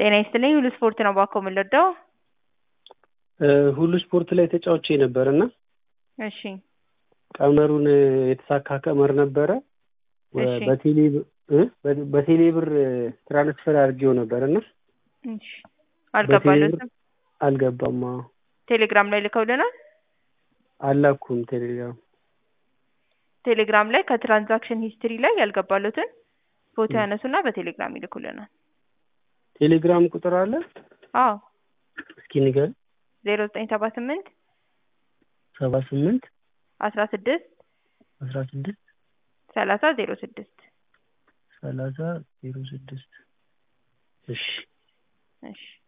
ጤና ይስጥልኝ ሁሉ ስፖርት ነው ባኮ የምንወደው። ሁሉ ስፖርት ላይ ተጫውቼ ነበር እና እሺ ቀመሩን የተሳካ ቀመር ነበረ እሺ በቴሌ እ በቴሌ ብር ትራንስፈር አድርጌው ነበር እና እሺ አልገባለትም። አልገባም። አዎ ቴሌግራም ላይ ልከውልናል። አላኩም ቴሌግራም ቴሌግራም ላይ ከትራንዛክሽን ሂስትሪ ላይ ያልገባሉትን ፎቶ ያነሱና በቴሌግራም ይልኩልናል። ቴሌግራም ቁጥር አለ? አዎ እስኪ ንገር። ዜሮ ዘጠኝ ሰባ ስምንት ሰባ ስምንት አስራ ስድስት አስራ ስድስት ሰላሳ ዜሮ ስድስት ሰላሳ ዜሮ ስድስት እሺ እሺ